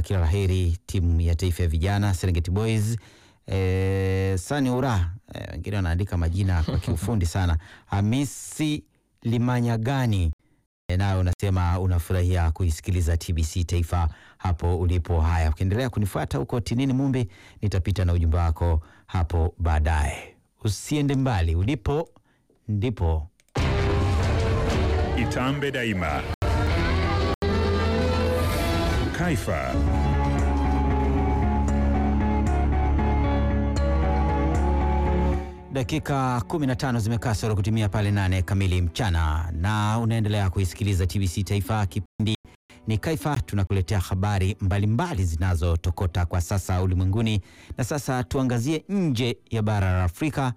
kila laheri timu ya taifa ya vijana Serengeti Boys. E, Sani Ura e, wengine wanaandika majina kwa kiufundi sana. Hamisi Limanyagani e, nayo unasema unafurahia kuisikiliza TBC Taifa hapo ulipo. Haya, ukiendelea kunifuata huko Tinini Mumbi, nitapita na ujumbe wako hapo baadaye. Usiende mbali, ulipo ndipo Itambe Daima. Kaifa. Dakika 15 zimekaa soro kutimia pale nane kamili mchana, na unaendelea kuisikiliza TBC Taifa. Kipindi ni Kaifa, tunakuletea habari mbalimbali zinazotokota kwa sasa ulimwenguni. Na sasa tuangazie nje ya bara la Afrika.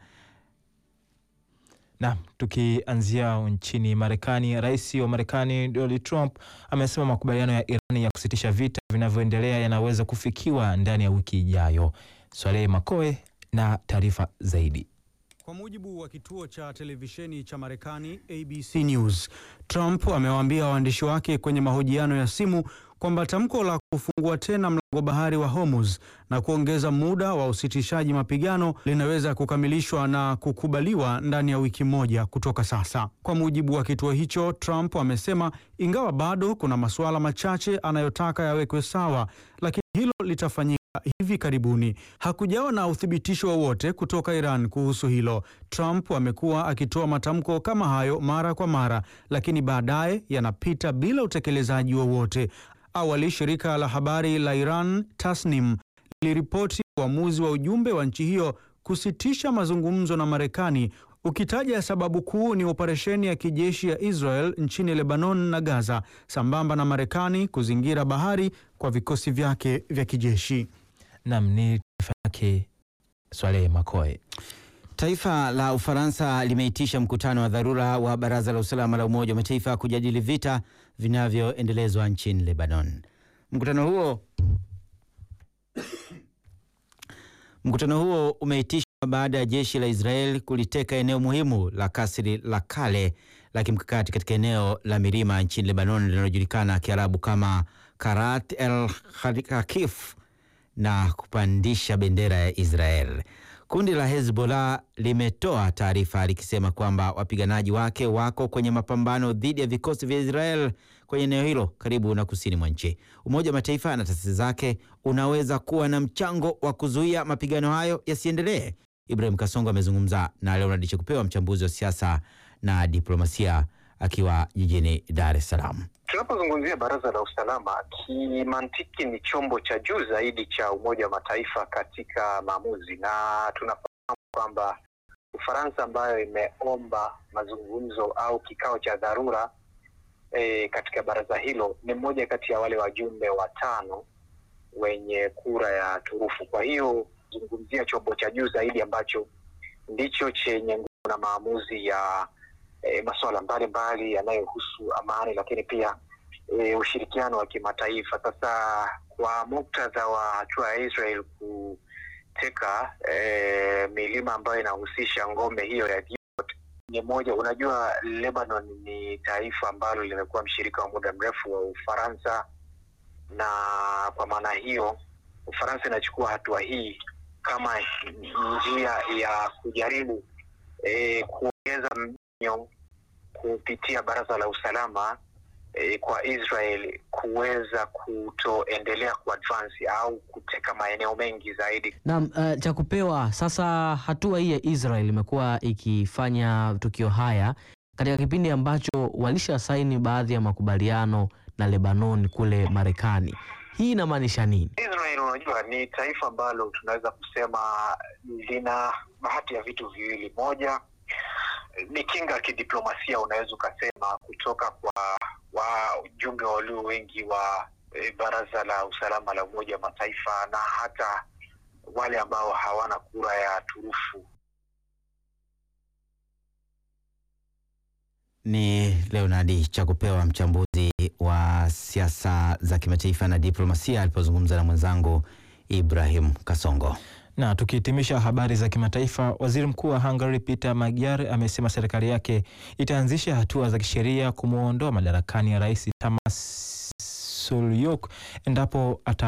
Na tukianzia nchini Marekani, rais wa Marekani Donald Trump amesema makubaliano ya Iran ya kusitisha vita vinavyoendelea yanaweza kufikiwa ndani ya wiki ijayo. Swalehe Makoe na taarifa zaidi. Kwa mujibu wa kituo cha televisheni cha Marekani ABC News, Trump amewaambia waandishi wake kwenye mahojiano ya simu kwamba tamko la kufungua tena mlango bahari wa Hormuz na kuongeza muda wa usitishaji mapigano linaweza kukamilishwa na kukubaliwa ndani ya wiki moja kutoka sasa. Kwa mujibu wa kituo hicho, Trump amesema ingawa bado kuna masuala machache anayotaka yawekwe sawa, lakini hilo litafanyika hivi karibuni. Hakujawa na uthibitisho wowote kutoka Iran kuhusu hilo. Trump amekuwa akitoa matamko kama hayo mara kwa mara, lakini baadaye yanapita bila utekelezaji wowote. Awali shirika la habari la Iran Tasnim liliripoti uamuzi wa ujumbe wa nchi hiyo kusitisha mazungumzo na Marekani ukitaja sababu kuu ni operesheni ya kijeshi ya Israel nchini Lebanon na Gaza, sambamba na Marekani kuzingira bahari kwa vikosi vyake vya kijeshi. Nam ni taarifa yake Swalehe Makoe. Taifa la Ufaransa limeitisha mkutano wa dharura wa Baraza la Usalama la Umoja wa Mataifa kujadili vita vinavyoendelezwa nchini Lebanon. Mkutano huo mkutano huo umeitishwa baada ya jeshi la Israel kuliteka eneo muhimu la kasri la kale la kimkakati katika eneo la milima nchini Lebanon linalojulikana Kiarabu kama Karat el Hakif na kupandisha bendera ya Israel. Kundi la Hezbollah limetoa taarifa likisema kwamba wapiganaji wake wako kwenye mapambano dhidi ya vikosi vya Israel kwenye eneo hilo karibu na kusini mwa nchi. Umoja wa Mataifa na taasisi zake unaweza kuwa na mchango wa kuzuia mapigano hayo yasiendelee. Ibrahim Kasongo amezungumza na Leonard Chekupewa, mchambuzi wa siasa na diplomasia, akiwa jijini Dar es Salaam. Tunapozungumzia baraza la usalama, kimantiki ni chombo cha juu zaidi cha Umoja wa Mataifa katika maamuzi, na tunafahamu kwamba Ufaransa ambayo imeomba mazungumzo au kikao cha dharura e, katika baraza hilo ni mmoja kati ya wale wajumbe watano wenye kura ya turufu. Kwa hiyo zungumzia chombo cha juu zaidi ambacho ndicho chenye nguvu na maamuzi ya e, masuala mbalimbali yanayohusu amani, lakini pia e, ushirikiano wa kimataifa. Sasa kwa muktadha wa hatua ya Israel kuteka e, milima ambayo inahusisha ngome hiyo ya Gibeon ni moja. Unajua, Lebanon ni taifa ambalo limekuwa mshirika wa muda mrefu wa Ufaransa, na kwa maana hiyo Ufaransa inachukua hatua hii kama njia ya kujaribu e, kuongeza mnyo kupitia baraza la usalama e, kwa Israel kuweza kutoendelea kuadvance au kuteka maeneo mengi zaidi. Naam, uh, cha kupewa sasa. Hatua hii ya Israel imekuwa ikifanya tukio haya katika kipindi ambacho walisha saini baadhi ya makubaliano na Lebanon kule Marekani. Hii inamaanisha nini? Israel, unajua ni taifa ambalo tunaweza kusema lina bahati ya vitu viwili. Moja ni kinga ya kidiplomasia, unaweza ukasema kutoka kwa wajumbe walio wengi wa e, baraza la usalama la Umoja wa Mataifa na hata wale ambao hawana kura ya turufu. Ni Leonard Chakupewa, mchambuzi wa siasa za kimataifa na diplomasia, alipozungumza na mwenzangu Ibrahim Kasongo. Na tukihitimisha habari za kimataifa, waziri mkuu wa Hungary Peter Magyar amesema serikali yake itaanzisha hatua za kisheria kumwondoa madarakani ya rais Tamas Sulyok endapo ata